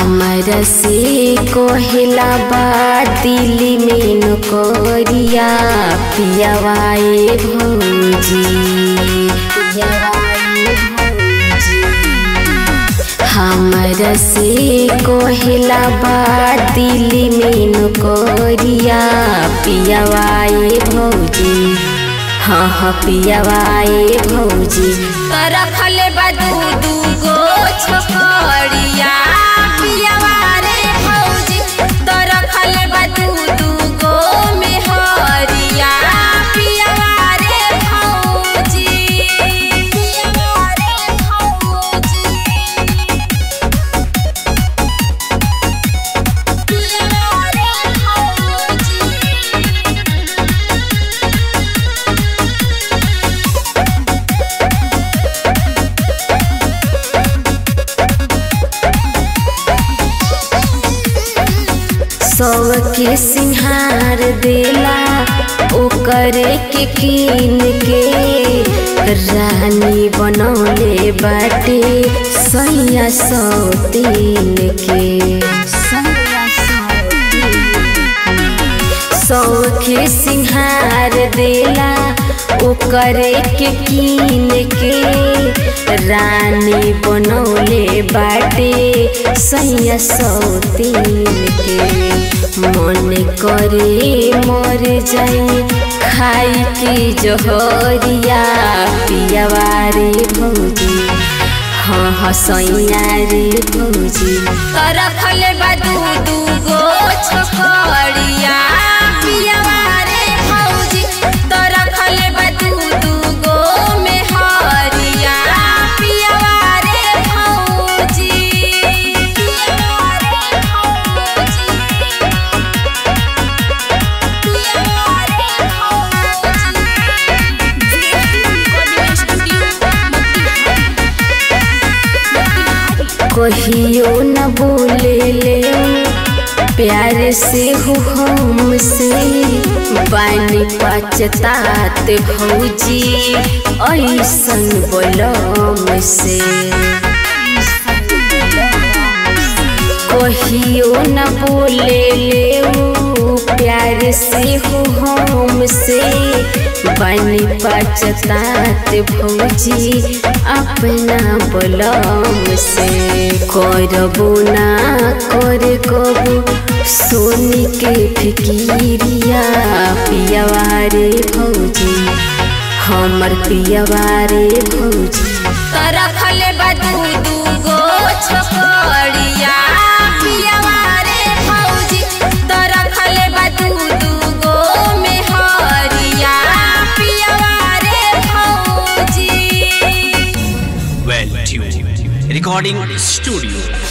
हमरा से कोहिला बा दिल्ली में नौकरिया पियावाए भौजी पियावाए भौजी हमरा से कोहिला बा दिल्ली में नौकरिया पियावाए भौजी हाँ हाँ पियावाए भौजी तो रखले बा दू दू गो छोकरिया पियावा रे भौजी तो रखले बा दू दू गो मेहरिया पियावा रे भौजी पियावा रे भौजी पियावा रे भौजी सबके सिंहार देला ओकरे के कीन के रानी बनौले बाटे सैया सौ तीन के सौखे सिंहार देला ओकरे के कीन के रानी बनौले बाटे सैया सौ तीन के मन करे मर जाई खाई के जहरिया पियावा रे भौजी हाँ हाँ सैया रे भौजी तो रखले बा दू दू गो छोकरिया पियावा रे भौजी तो रखले बा दू दू गो मेहरिया पियावा रे भौजी पियावा रे भौजी पियावा रे भौजी कहियो न बोले ले प्यार से हो हमसे बानी पचतात भौजी ऐसन बोलम से कहियो न बोले ले प्यार से हो हमसे बनी पचतात भौजी अपना बलम से करबो ना कर कबो सोनी के फिकिरिया पियावा रे भौजी हमर पियावा रे भौजी तो रखले बा दू दू गो छोकरिया पियावा रे भौजी तो रखले बा दू दू गो मेहरिया पियावा रे भौजी Well tuned. Recording studio.